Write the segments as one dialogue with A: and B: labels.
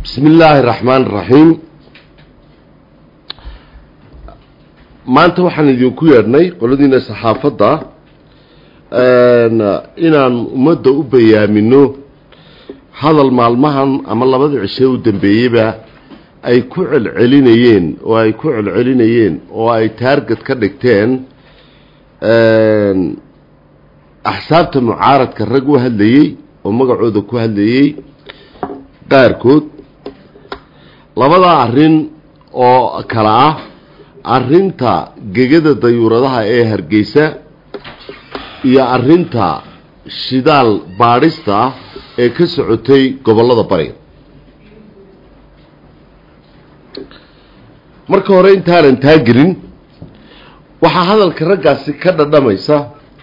A: bismi illaahi raxmaan raxiim maanta waxaan idinku yeedhnay qoladiina saxaafadda inaan ummadda u bayaamino hadal maalmahan ama labada cishee u dambeeyeyba ay ku celcelinayeen oo ay ku celcelinayeen oo ay taarget ka dhigteen axsaabta mucaaradka rag u hadlayey oo magacooda ku hadlayey qaarkood labadaa arrin oo kale ah arrinta gegada dayuuradaha ee hargeysa iyo arrinta shidaal baadhista ah ee ka socotay gobollada bari marka hore intaanan taa gelin waxaa hadalka raggaasi ka dhadhamaysa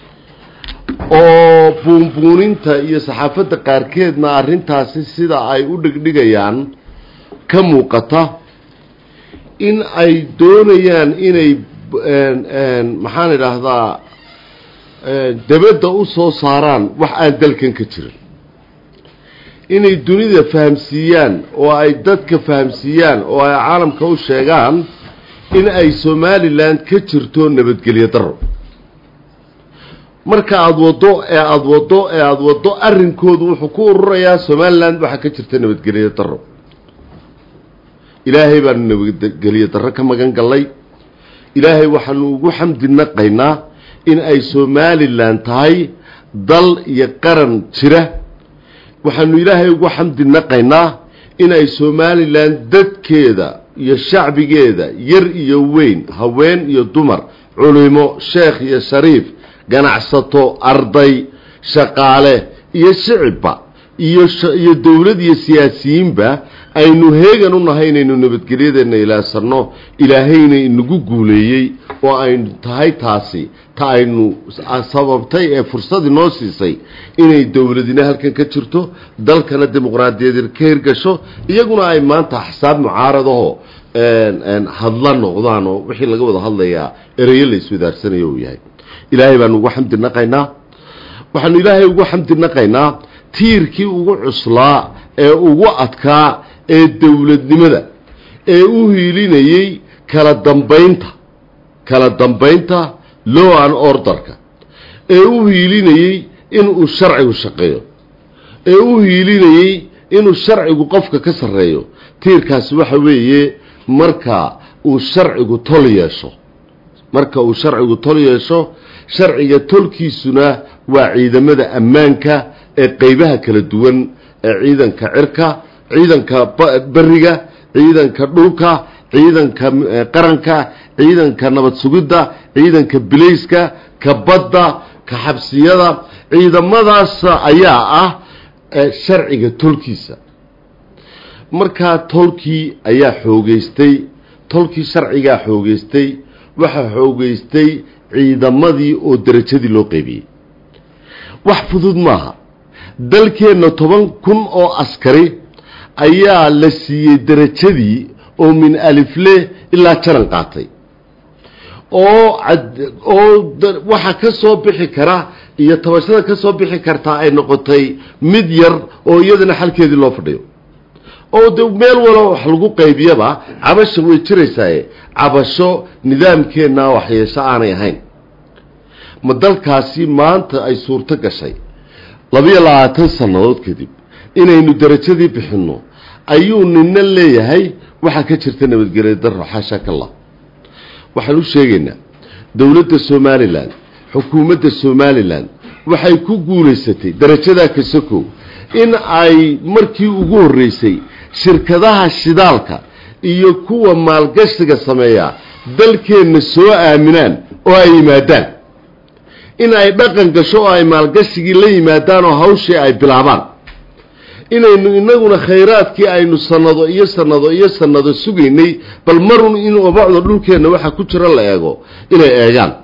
A: oo buunbuuninta iyo saxaafadda qaarkeedna arrintaasi sida ay u dhigdhigayaan ka muuqata in ay doonayaan inay maxaan idhaahdaa dabadda u soo saaraan wax aan dalkan ka jirin inay dunida fahamsiiyaan oo ay dadka fahamsiiyaan oo ay caalamka u sheegaan in ay somalilan ka jirto nabadgelyo daro marka aada waddo ee aada waddo ee aada waddo arrinkoodu wuxuu ku ururayaa somalilan waxaa ka jirta nabadgelyo daro ilaahay baanu nabadgelyo darro ka magan gallay ilaahay waxaanu ugu xamdi naqaynaa in ay somalilan tahay dal iyo qaran jira waxaanu ilaahay ugu xamdi naqaynaa in ay somalilan dadkeeda iyo shacbigeeda yar iyo weyn haween iyo dumar culimo sheekh iyo shariif ganacsato arday shaqaale iyo shicibba iyo iyo dowlad iyo siyaasiyiinba aynu heegan u nahay inaynu nabadgelyadeenna ilaasano ilaahayna inagu guuleeyey oo aynu tahay taasi ta aynu sababtay ee fursadii noo siisay inay dowladina halkan ka jirto dalkana dimuqraadiyadeed ka hirgasho iyaguna ay maanta axsaab mucaaradaho hadla noqdaan oo wixii laga wada hadlayaa ereyo la iswadaarsanayo uu yahay ilaahay baanu ugu xamdi naqaynaa waxaanu ilaahay ugu xamdi naqaynaa tiirkii ugu cuslaa ee ugu adkaa ee dowladnimada ee u hiilinayey kala dambaynta kala dambaynta low an orderka ee u hiilinayey inuu sharcigu shaqeeyo ee u hiilinayey inuu sharcigu qofka ka sarreeyo tiirkaasi waxa weeye marka uu sharcigu tol yeesho marka uu sharcigu tol yeesho sharciga tolkiisuna waa ciidamada ammaanka ee qeybaha kala duwan ee ciidanka cirka ciidanka beriga ciidanka dhulka ciidanka qaranka ciidanka nabad sugidda ciidanka bilayska ka badda ka xabsiyada ciidamadaas ayaa ah sharciga tolkiisa markaa tolkii ayaa xoogeystay tolkii sharcigaa xoogeystay waxaa xoogeystay ciidamadii oo derajadii loo qeybiyey wax fudud maaha dalkeenna toban kun oo askari ayaa la siiyey derajadii oo min alifle ilaa jaran qaatay oo oo waxa ka soo bixi kara iyo tabashada ka soo bixi kartaa ay noqotay mid yar oo iyadana xalkeedii loo fadhiyo oo de meel walo wax lagu qaybiyaba cabasha way jiraysaaye cabasho nidaamkeenna waxyeesho aanay ahayn ma dalkaasi maanta ay suurto gashay labiyo labaatan sannadood kadib inaynu derajadii bixinno ayuu nina leeyahay waxaa ka jirta nabadgelya daro xaasha kallah waxaan u sheegaynaa dowladda somalilan xukuumadda somalilan waxay ku guulaysatay darajadaa kasakow in ay markii ugu horreysay shirkadaha shidaalka iyo kuwa maalgashiga sameeya dalkeenna soo aaminaan oo ay yimaadaan in ay dhaqan gasho oo ay maalgashigii la yimaadaan oo hawshii ay bilaabaan inaynu inaguna khayraadkii aynu sanado iyo sanado iyo sanado sugaynay bal marun in obacda dhulkeenna waxa ku jira la eego inay eegaan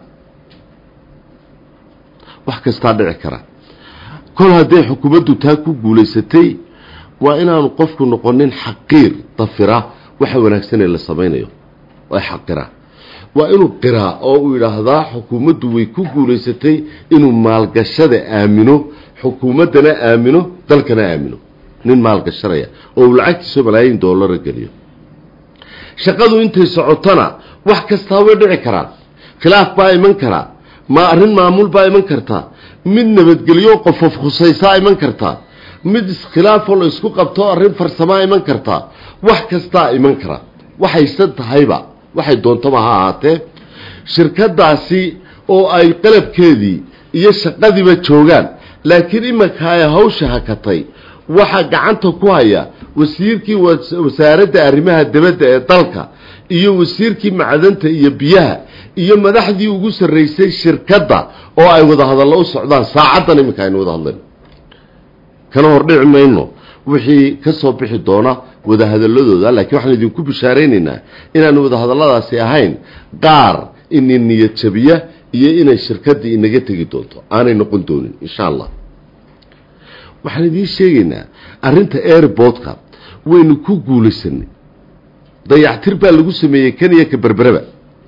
A: wax kastaa dhici kara kol hadday xukuumaddu taa ku guulaysatay waa inaanu qofku noqonin xaqiir dafira waxa wanaagsan ee la samaynayo waa xaqira waa inuu qiraa oo uu yidhaahdaa xukuumaddu way ku guulaysatay inuu maalgashada aamino xukuumaddana aamino dalkana aamino nin maal gashanaya oo uu lacagtiisao malaayiin doolara geliyo shaqadu intay socotona wax kastaa way dhici karaan khilaaf baa iman karaa ma arrin maamul baa iman kartaa mid nabadgelyo qofof khusaysaa iman kartaa mid iskhilaafoo la isku qabto arrin farsamaa iman kartaa wax kastaa iman kara waxayse tahayba waxay doontaba ha ahaatee shirkadaasi oo ay qalabkeedii iyo shaqadiiba joogaan laakiin iminka ay hawsha hakatay waxaa gacanta ku haya wasiirkii wasaaradda arrimaha dibadda ee dalka iyo wasiirkii macdanta iyo biyaha iyo madaxdii ugu sarraysay shirkadda oo ay wada hadallo u socdaan saacaddan iminka aynu wada hadlayno kana hordhici mayno wixii ka soo bixi doona wadahadaladooda laakiin waxaan idinku bishaaraynaynaa inaanu wadahadalladaasi ahayn qaar ini niyad jabiya iyo inay shirkaddii inaga tegi doonto aanay noqon doonin insha allah waxaan idiin sheegaynaa arrinta airportka waynu ku guulaysanay dayactir baa lagu sameeyey kaniya ka berbereba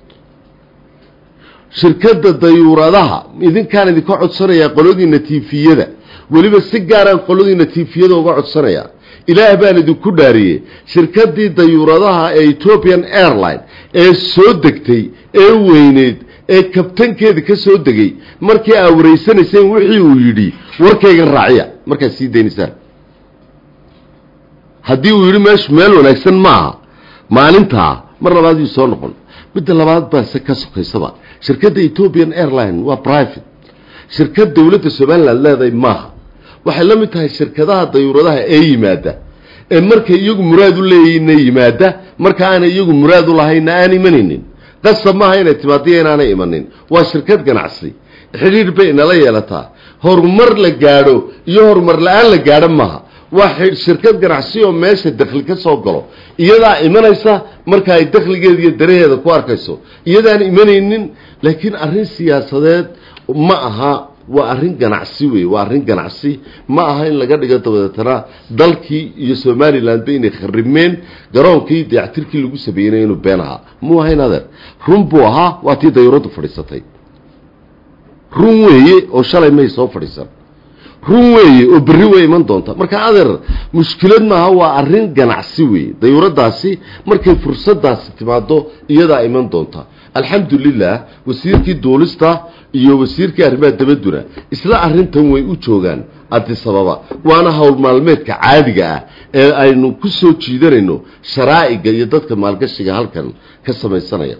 A: shirkadda dayuuradaha idinkaan idinka codsanayaa qoladiina tiifiyada weliba si gaaraan qoladiina tiifiyada uga codsanayaa ilaah baan idinku dhaariyey shirkaddii dayuuradaha ee ethiopian airline ee soo degtay ee weyneyd ee kabtankeeda ka soo degay markii aa wareysanayseen wixii uu yidhi warkaygan raaciya markaad sii daynaysaan haddii uu yidhi meeshu meel wanaagsan maaha maalintaa mar labaad yuu soo noqon midda labaad baa se ka sokaysaba shirkadda ethiopian airline waa private shirkad dowladda somaliland leedahay maaha waxay la mid tahay shirkadaha dayuuradaha ee yimaada ee markay iyagu muraad u leeyahayna yimaada marka aanay iyagu muraad u lahayna aan imanaynin qasab maaha inay timaadiya inaanay imanin waa shirkad ganacsi xidhiir bay inala yeelataa horumar la gaadho iyo horumar la-aan la gaadho maaha waa shirkad ganacsi oo meesha dakhli ka soo galo iyadaa imanaysa marka ay dakhligeeda iyo daraheeda ku arkayso iyadaan imanaynin laakiin arrin siyaasadeed ma aha waa arrin ganacsi wey waa arrin ganacsi ma aha in laga dhigo dabadeetana dalkii iyo somalilandba inay kharibmeen garoonkii dayactirkii lagu sameeyeyna inuu been ahaa muu ahayn adeer run buu ahaa waa tii dayuuraddu fadhiisatay run weeye oo shalay may soo fadhiisan run weeye oo berri way iman doonta marka adeer mushkilad maaha waa arrin ganacsi weeye dayuuradaasi markay fursadaasi timaado iyadaa iman doonta alxamdulilah wasiirkii duulista iyo wasiirkii arrimaha dabadduna isla arrintan way u joogaan adisababa waana howl maalmeedka caadiga ah ee aynu ku soo jiidanayno sharaa'iga iyo dadka maalgashiga halkan ka samaysanaya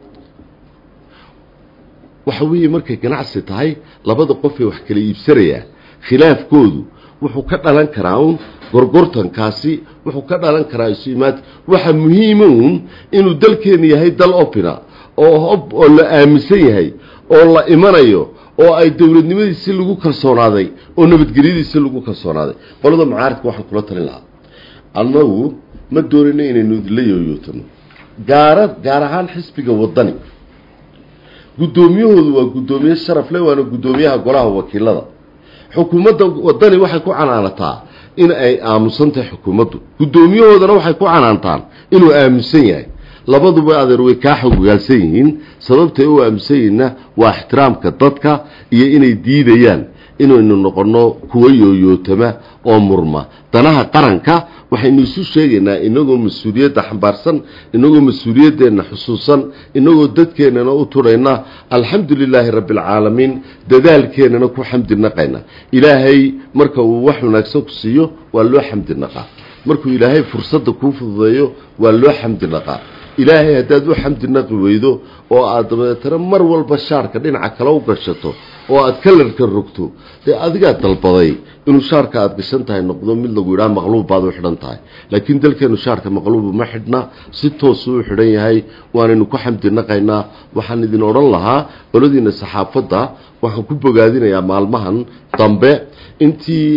A: waxa weeye markay ganacsi tahay labada qof ee wax kala iibsanaya khilaafkoodu wuxuu ka dhalan karaa uun gorgortankaasi wuxuu ka dhalan karaa isu imaad waxa muhiima uun inuu dalkeenu yahay dal opina oo oo la aaminsan yahay oo la imanayo oo ay dowladnimadiisi lagu kalsoonaaday oo nabadgelyadiisi lagu kalsoonaaday qolada mucaaridka waxaan kula talin lahaa annagu ma doonayno inaynu idinla yooyootano gaara gaar ahaan xisbiga waddani guddoomiyahoodu waa guddoomiye sharaf le waana guddoomiyaha golaha wakiilada xukuumadda waddani waxay ku canaanataa in ay aamusan tahay xukuumaddu guddoomiyahoodana waxay ku canaantaan inuu aamusan yahay labaduba adeer way kaa xogogaalsan yihiin sababtay u aamusan yihiinna waa ixtiraamka dadka iyo inay diidayaan inaynu noqonno kuwa yooyootama oo murma danaha qaranka waxaynu isu sheegaynaa inagoo mas-uuliyadda xambaarsan inagoo mas-uuliyaddeenna xusuusan inagoo dadkeennana u turayna alxamdu lilaahi rabbi alcaalamiin dadaalkeennana ku xamdi naqayna ilaahay marka uu wax wanaagsan ku siiyo waa loo xamdi naqaa markuu ilaahay fursadda kuu fududeeyo waa loo xamdi naqaa ilaahay haddaad u xamdi naqi weydo oo aad dabeetana mar walba shaarka dhinaca kale u gashato oo aad kalarka rogto dee adigaa dalbaday inuu shaarka aad gashan tahay noqdo mid lagu yidhaha maqluub baad u xidhan tahay laakiin dalkeenu shaarka maqluubu ma xidhna si toosuu u xidhan yahay waanaynu ku xamdi naqaynaa waxaan idin odhan lahaa qoladiina saxaafadda waxaan ku bogaadinayaa maalmahan dambe intii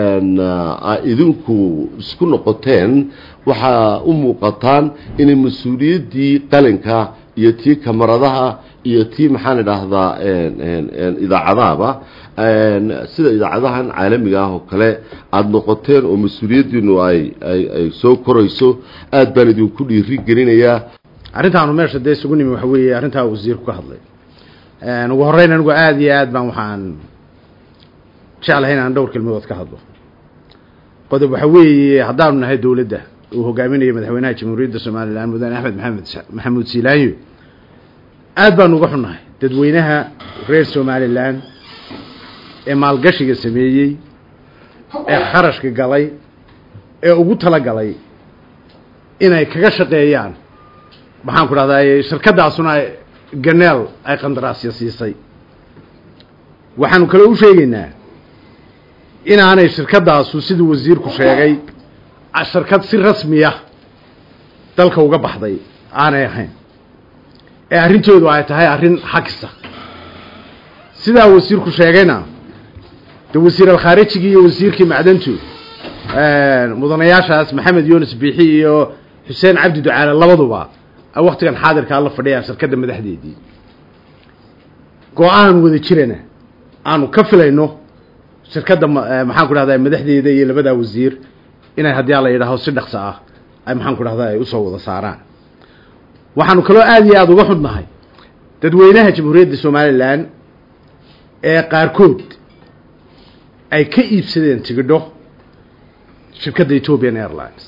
A: idinku isku noqoteen waxaa u muuqataan inay mas-uuliyaddii qalinka iyo tii kamaradaha iyo tii maxaan idhaahdaa idaacadahaba sida idaacadahan caalamiga ah oo kale aada noqoteen oo mas-uuliyaddiinu ay ay ay soo korayso aada baan idinku dhiiri gelinayaa
B: arrintaanu meesha dee isugu nimi waxa weeye arrintaa wasiirku ka hadlay ugu horreyn anigu aada iyo aad baan waxaan jeclahay inaan dhowr kelmadood ka hadlo qodob waxa weeye haddaanu nahay dowladda uu hogaaminayo madaxweynaha jamhuuriyadda somalilan mudane axmed maxamed maxamuud siilaanyo aad baanu uga xunnahay dadweynaha reer somalilan ee maalgashiga sameeyey ee kharashka galay ee ugu tala galay inay kaga shaqeeyaan maxaan ku dhahdaa shirkaddaasuna ganeel ay qandaraasya siisay waxaanu kale u sheegaynaa inaanay shirkaddaasu siduu wasiirku sheegay shirkad si rasmiya dalka uga baxday aanay ahayn ee arrinteedu ay tahay arrin xagisa sidaa wasiirku sheegayna de wasiir alkhaarijigii iyo wasiirkii macdantu mudanayaashaas maxamed yunis biixi iyo xuseen cabdi ducaale labaduba ay waktigan xaadirkaa la fadhiyaan shirkadda madaxdeedii go-aan wada jirana aanu ka filayno shirkadda maxaan ku dhahdaa madaxdeeda iyo labadaa wasiir inay haddii ala yidhaaho si dhaqso ah ay maxaan ku dhahdaa ay usoo wada saaraan waxaanu kaloo aada iyo aada uga xudnahay dadweynaha jamhuuriyadda somalilan ee qaarkood ay ka iibsadeen tigidho shirkadda ethiopian airlines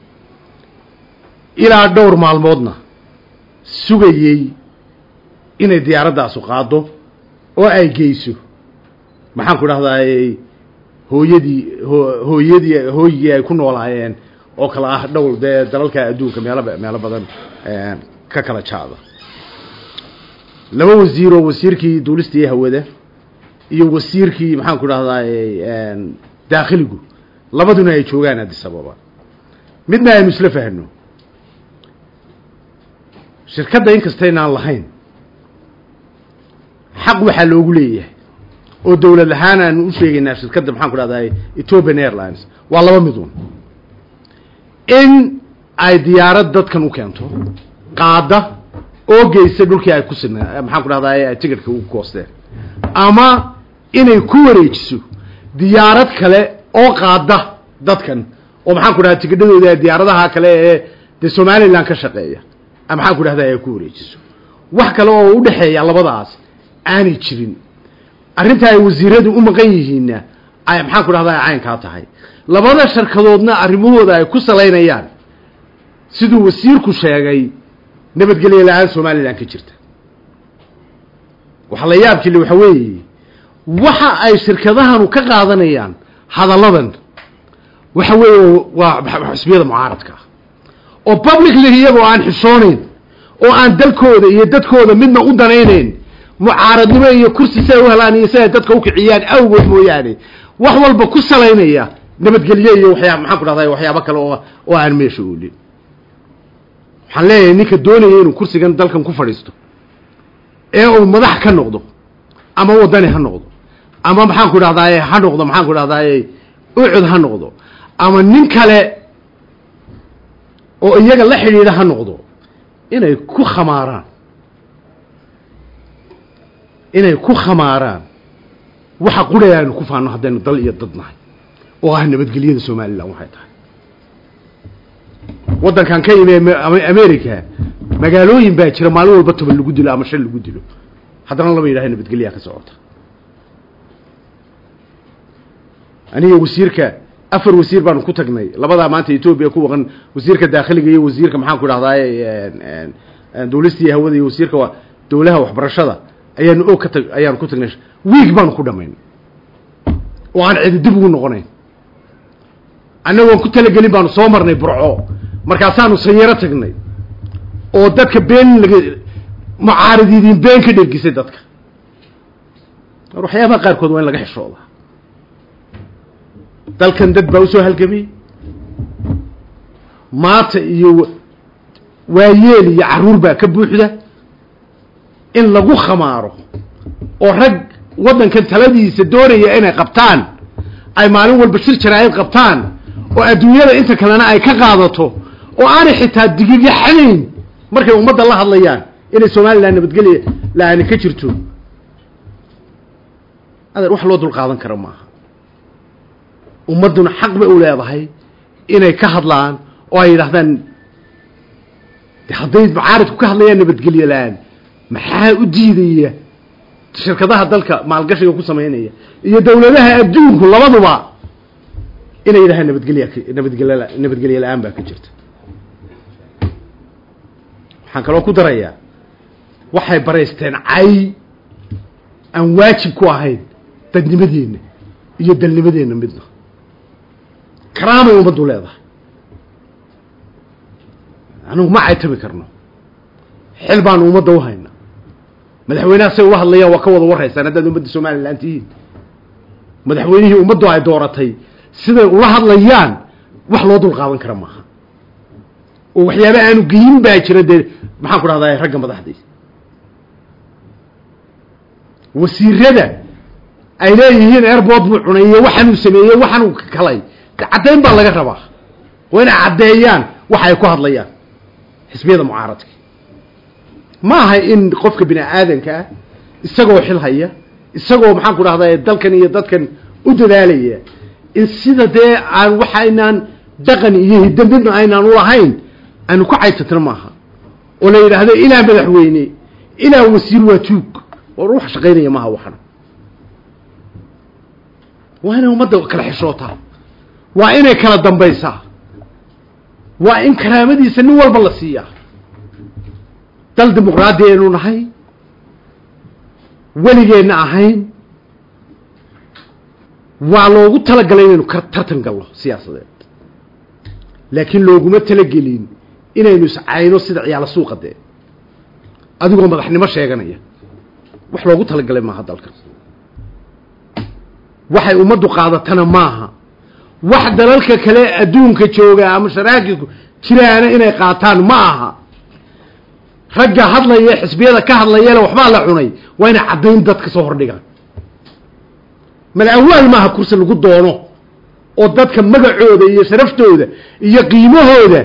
B: ilaa dhowr maalmoodna sugayey inay diyaaradaasu qaado oo ay geyso maxaan ku dhahdaay hooyadii hooyadii hooyigii ay ku noolaayeen oo kale ah dhowl dee dalalka adduunka meelo meelo badan ka kala jaada laba wasiir oo wasiirkii duulista iyo hawada iyo wasiirkii maxaan ku dhahdaay daakhiligu labaduna ay joogaan addis ababa midna aynu isla fahno shirkadda inkastaynaan lahayn xaq waxaa loogu leeyahay oo dowlad ahaan aanu u sheegaynaa shirkadda maxaan ku dhahdaay ethiopian airlines waa laba midun in ay diyaarad dadkan u keento qaada oo geysa dhulkii ay ku sina maxaan ku dhahdaay ay ticketka u goosteen ama inay ku wareejiso diyaarad kale oo qaada dadkan oo maxaan ku dhahda tigidhadooda diyaaradaha kale ee dee somalilan ka shaqeeya maxaan ku dhahda ay ku wareejiso wax kale oo u dhexeeya labadaas aanay jirin arrinta ay wasiiradu u maqan yihiinna ay maxaan ku dhahdaa caynkaa tahay labada sharkadoodna arrimahooda ay ku salaynayaan siduu wasiirku sheegay nabadgelyo la-aan somalilan ka jirta waxa la yaabkile waxa weeye waxa ay shirkadahanu ka qaadanayaan hadalladan waxa weeye waa xusbiyada mucaaradka ah oo publicly iyagoo aan xishoonayn oo aan dalkooda iyo dadkooda midna u danaynayn mucaaradnimo iyo kursi si ay u helaan iyo si ay dadka ukiciyaan awgood mooyaane wax walba ku salaynaya nabadgelyo iyo waxyaa maxaan ku dhahday waxyaabo kale oo oo aan meesha oolin waxaan leeyahay ninka doonaya inuu kursigan dalkan ku fadhiisto ee uu madax ka noqdo ama wadani ha noqdo ama maxaan ku dhahdaay ha noqdo maxaan ku dhahdaay ucud ha noqdo ama nin kale oo iyaga la xidhiidha ha noqdo inay ku khamaaraan inay ku khamaaraan waxa quraya aynu ku faano haddaynu dal iyo dad nahay oo ah nabadgelyada somalilan waxay tahay waddankan ka yimi america magaalooyin baa jira maalin walba toban lagu dilo ama shan lagu dilo haddana lama yidhaha nabadgelyaa ka socota aniga wasiirka afar wasiir baanu ku tagnay labadaa maanta etoobiya ku waqan wasiirka daakhiliga iyo wasiirka maxaan ku dhahdaay duulistii hawada iyo wasiirka dowlaha waxbarashada ayaanu og ka tag ayaanu ku tagnay wiig baanu ku dhamayn oo aan cidi dib ugu noqonayn annagoon ku talagelin baanu soo marnay burco markaasaanu sayaro tagnay oo dadka been laga mucaarididiin been ka dhergisay dadka war waxyaabaha qaarkood waa in laga xishooda dalkan dad baa usoo halgamay maata iyo waayeel iyo carruur baa ka buuxda in lagu khamaaro oo rag waddankan taladiisa doonaya inay qabtaan ay maalin walba shir jaraa'id qabtaan oo adduunyada inta kalena ay ka qaadato oo aanay xitaa digigyaxanayn markay ummadda la hadlayaan inay somalilan nabadgelya la-aani ka jirto adeer wax loo dul qaadan kara maaha ummadduna xaq bay u leedahay inay ka hadlaan oo ay yidhahdaan de hadday mucaaridku ka hadlayaan nabadgelyo la-aan maxaa u diidaya shirkadaha dalka maalgashiga ku samaynaya iyo dawladaha adduunku labaduba inay yidhahaan nabadgelya nabadgelya nabadgelye la-aan baa ka jirta waxaan kaloo ku darayaa waxay baraysteen cay aan waajib ku ahayn dadnimadeenna iyo dalnimadeenna midna karaamay ummaddu leedahay anigu ma caytami karno xil baanu ummadda u hayna madaxweynaha say ula hadlayaan waa ka wada warraysaan haddaad ummadda somalilan tihiin madaxweynihii ummaddu ay dooratay siday ula hadlayaan wax loo dul qaadan kara maaha oo waxyaaba aanu geyin baa jira dee maxaan ku dhahdaa ragga madaxdii wasiirada ay leeyihiin airboort buu cunay iyo waxaanuu sameeyey waxaanuu kalay caddayn baa laga rabaa waa inay caddeeyaan waxa ay ku hadlayaan xisbiyada mucaaradka ma aha in qofka bini aadanka ah isagoo xil haya isagoo maxaan ku dhahdaa dalkan iyo dadkan u dadaalaya in sida dee aan waxaynaan dhaqan iyo hidamidna aynaan ulahayn aanu ku caytatno maaha oo la yidhaahdo ilaa madaxweyne ilaa wasiir waa tuug oo wax shaqaynaya maaha waxan waa inay ummadda kala xishootaa waa inay kala dambaysaa waa in karaamadiisa nin walba la siiyaa dal dimuqraadi aynu nahay weligeenna ahayn waa loogu talagalay inaynu ka tartan galno siyaasadeed laakiin looguma talagelin inaynu iscayno sida ciyaala suuqa dee adigoo madaxnimo sheeganaya wax loogu talagalay maaha dalka waxay ummaddu qaadatana maaha wax dalalka kale adduunka jooga ama sharaakiku jiraana inay qaataan ma aha ragga hadlaya xisbiyada ka hadlayale waxbaa la cunay waa inay caddayn dad ka soo hordhigaan malawaal maaha kursi lagu doono oo dadka magacooda iyo sharaftooda iyo qiimahooda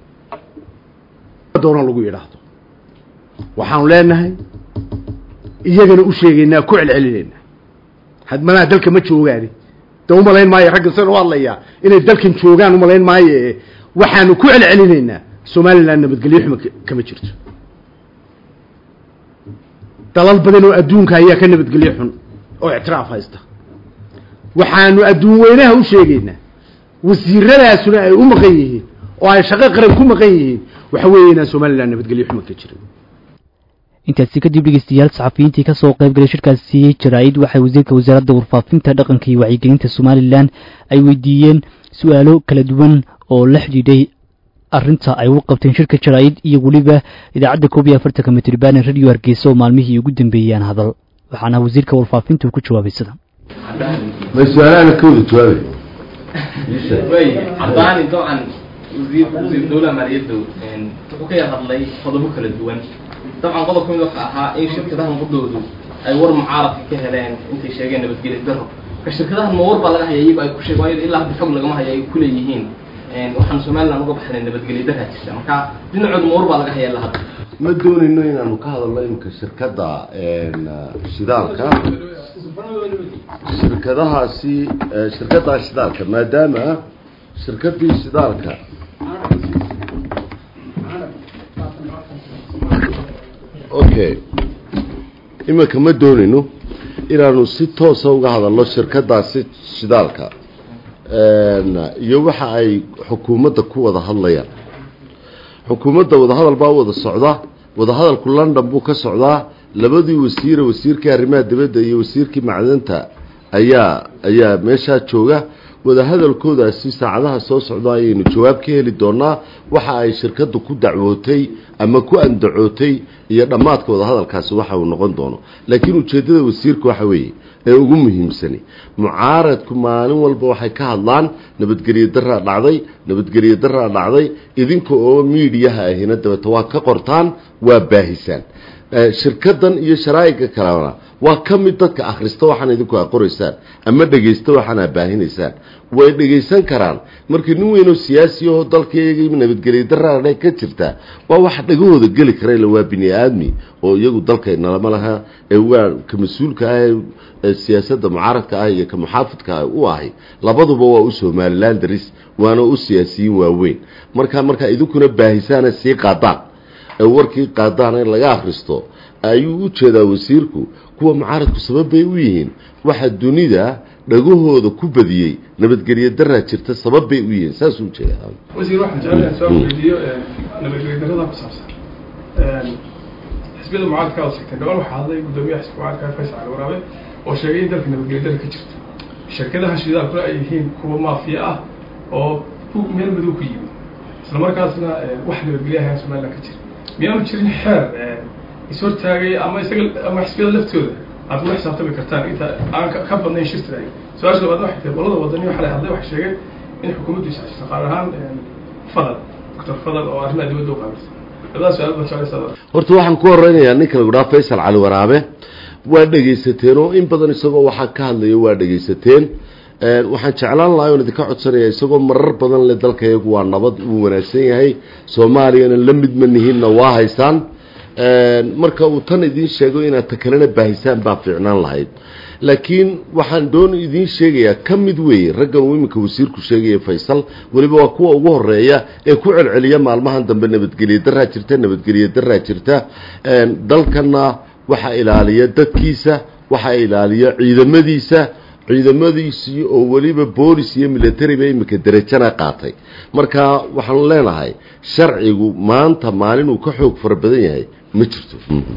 B: doono lagu yidhaahdo waxaanu leenahay iyagana u sheegaynaa ku celcelinaynaa hadmanaha dalka ma joogaani de umalayn maayo ragga sidan u hadlayaa inay dalkan joogaan umalayn maayo waxaanu ku celcelinaynaa somalilan nabadgelyo xuma kama jirto dalal badan oo adduunka ayaa ka nabadgelyo xun oo ictiraaf haysta waxaanu adduun weynaha u sheegaynaa wasiiradaasuna ay u maqan yihiin oo ay shaqo qaran ku maqan yihiin waxa weeye inaan somalilan nabadgelyo xuma ka jirin
C: intaasi kadib dhegeystayaal saxafiyiintii kasoo qaybgalay shirkaasi jaraa'id waxay wasiirka wasaaradda warfaafinta dhaqanka iyo wacyigelinta somalilan ay weydiiyeen su-aalo kala duwan oo la xidhiidhay arrinta ay u qabteen shirka jaraa'id iyo weliba idaacadda koob iyo afartanka mitribanen radio hargeysa oo maalmihii ugu dambeeyaan hadal waxaana wasiirka warfaafinta uu ku jawaabay sida
A: ma su-aalaana kawada jawaabay
D: cadaani dabcan wasiir wasiir dowlaha maaliyadda wuxuu ka yar hadlay qodobo kala duwan dabcan qodob kamid waxa ahaa in shirkadahan qudoodu ay war mucaaradka ka heleen intay sheegeen nabadgelyo daro ka shirkadahan ma war baa laga haya iyago ay ku sheeg waayo ilaa hadda xog lagama haya ay kuleeyihiin waxaan somaliland uga baxnay nabadgelyo daraa jirta marka dhinacooda ma war baa laga haya ilaa hadda
A: ma doonayno inaanu ka hadalno imika shirkadda shidaalka shirkadahaasi shirkaddaa shidaalka maadaama shirkadii shidaalka okay iminka ma doonayno inaanu si toosa uga hadalno shirkadaasi shidaalka iyo waxa ay xukuumadda ku wada hadlayaan xukuumadda wadahadal baa wada socda wadahadalku london buu ka socdaa labadii wasiire wasiirkii arrimaha dibadda iyo wasiirkii macdanta ayaa ayaa meeshaa jooga wadahadalkoodaasi saacadaha soo socda ayaynu jawaab ka heli doonaa waxa ay shirkaddu ku dacwootay ama ku andacootay iyo dhammaadka wadahadalkaasi waxa uu noqon doono laakiin ujeeddada wasiirka waxa weeye ee ugu muhiimsani mucaaradku maalin walba waxay ka hadlaan nabadgelyo daraa dhacday nabadgelyo daraa dhacday idinka oo miidiyaha ahina dabeeta waa ka qortaan waa baahisaan shirkadan iyo sharaa'iga kalena waa ka mid dadka akhrista waxaan idinku a qoraysaan ama dhegaysta waxaan a baahinaysaan way dhegaysan karaan markii nin weynoo siyaasi ahoo dalkayagii nabadgelyo daraadhe ka jirta waa wax dhagahooda geli kara ila waa bini aadmi oo iyagu dalkaynalama laha ee waa ka mas-uulka ah ee siyaasadda mucaaradka ah iyo ka muxaafidka ah u ahay labaduba waa u somalilan daris waana u siyaasiyiin waaweyn marka markaa idinkuna baahisaana sii qaadaan ee warkii qaadaan in laga akhristo ayuu u jeedaa wasiirku kuwa mucaaradku sabab bay u yihiin waxa dunida dhagahooda ku badiyey nabadgelyo daraa jirta sabab bay u yihiin saasuu ujeedaa
E: wasiir waxaan jeclahay soo weydiiyo nabadgelyo darada ku saabsan xisbiyada mucaaradka oo sheegtay gobol waxaa hadlay guddoomiyaha xisbi mucaaradka faysal cali waraabe oo sheegay in dalka nabadgelyo dara ka jirto shirkadaha shidaalkuna ay yihiin kuwa maafiya ah oo meel madow ku yimid isla markaasna wax nabadgelyaha somaliland ka jira miyaanu jirin xeer ishortaagay ama isaga ama xisbiyada laftooda aad kula xisaabtami kartaan inta aan ka badnayn shirtiraay su-aasha labaad waxay tahay qolada wadani waxaa la hadlay waxay sheegeen in xukuumaddu isxashiso qaar ahaan fadal doctor fadal oo arrimaha dibadda u qaabilsan labadaas su-aal baa jeclaysaa
A: horta waxaan ku horeynayaa ninka lagu dhaha faysal cali waraabe waa dhegaysateen oo in badan isagoo waxaa ka hadlayo waa dhegaysateen waxaan jeclaan lahay oon idinka codsanaya isagoo marar badan le dalka iyagu waa nabad uu wanaagsan yahay soomaaliyana la mid ma nihiinna waa haysaan marka uu tan idiin sheego inaad ta kalena baahisaan baa fiicnaan lahayd laakiin waxaan doon idiin sheegayaa ka mid weeye raggan uu iminka wasiirku sheegaya faysal weliba waa kuwa ugu horeeya ee ku celceliya maalmahan dambe nabadgelyo daraa jirta nabadgelyo daraa jirta dalkana waxaa ilaaliya dadkiisa waxaa ilaaliya ciidamadiisa ciidamadiisii oo weliba boolis iyo militariba iminka derajana qaatay marka waxaanu leenahay sharcigu maanta maalin uu ka xoog fara badan yahay ma jirto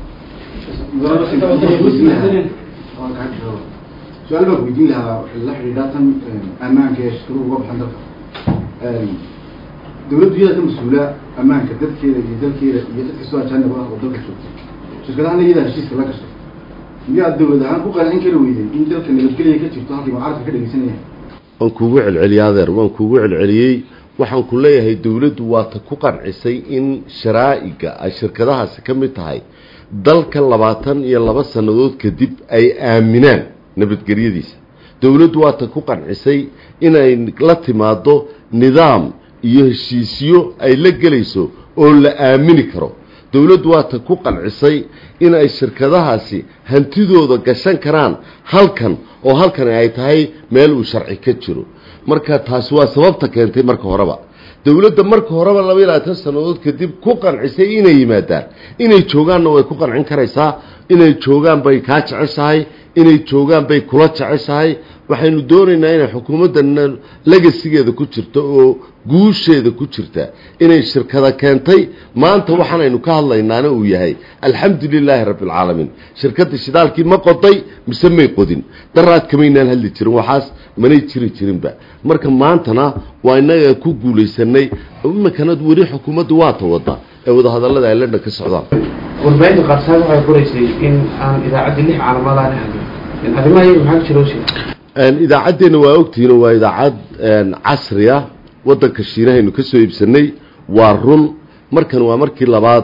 F: su-aal baan weydiin lahaa la xidhiidha tan ammaanka ee shirkaduhu uga baxan dalka dawladdu iyada ka mas-uula ammaanka dadkeeda iyo dalkeeda iyo dad kastoo ajaanib ah oo dalka joogta shirkadahana iyadaa heshiiska la gashay miyaad dawlad ahaan ku qancin kari weyday in dalka nabadgelya ka jirto halkii mucaaradka ka dhegeysanaya
A: waan kuugu celceliyey adeer waan kuugu celceliyey waxaan ku leeyahay dawladdu waa ta ku qancisay in sharaa'iga ay shirkadahaasi ka mid tahay dalka labaatan iyo laba sannadood kadib ay aaminaan nabadgelyadiisa dawladdu waa ta ku qancisay inay la timaado nidaam iyo heshiisyo ay la gelayso oo la aamini karo dawladdu waa ta ku qancisay in ay shirkadahaasi hantidooda gashan karaan halkan oo halkani ay tahay meel uu sharci ka jiro marka taasi waa sababta keentay marka horeba dawladda marka horeba laba iyo labaatan sannadood kadib ku qancisay inay yimaadaan inay joogaanna way ku qancin karaysaa inay joogaan bay kaa jeceshahay inay joogaan bay kula jeceshahay waxaynu doonaynaa inay xukuumaddanna legasigeeda ku jirto oo guusheeda ku jirta inay shirkada keentay maanta waxaanaynu ka hadlaynaana uu yahay alxamdu lilaahi rabbi alcaalamiin shirkadda shidaalkii ma qoday mise may qodin daraad kamaynaan hadli jirin waxaas manay jiri jirinba marka maantana waa innaga ku guulaysanay iminkana weli xukuumaddu waata wadda ee wadahadallada ay london ka socdaan
G: warbaahinta qaarsaad waxay qoraysay in aan idaacaddi lix calaamadaa la hadlin arrimaha iyaga maxaa ka jira usheeg
A: idaacaddeenna waa ogtihiin waa idaacad casri ah waddanka shiinahaynu ka soo iibsanay waa run markan waa markii labaad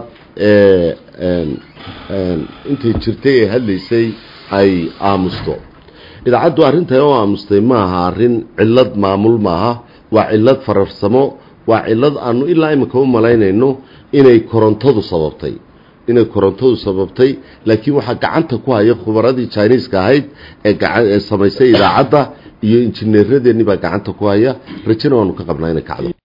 A: intay jirtay ee hadlaysay ay aamusto idaacaddu arrintan oo aamustay maaha arrin cillad maamul maaha waa cillad fararsamo waa cillad aanu ilaa iminka u malaynayno inay korontadu sababtay inay korontadu sababtay laakiin waxaa gacanta ku haya khubaradii jiniiska ahayd ee ee samaysay idaacadda iyo injineeradeennii baa gacanta ku haya rajana waanu ka qabnaa inay kacdo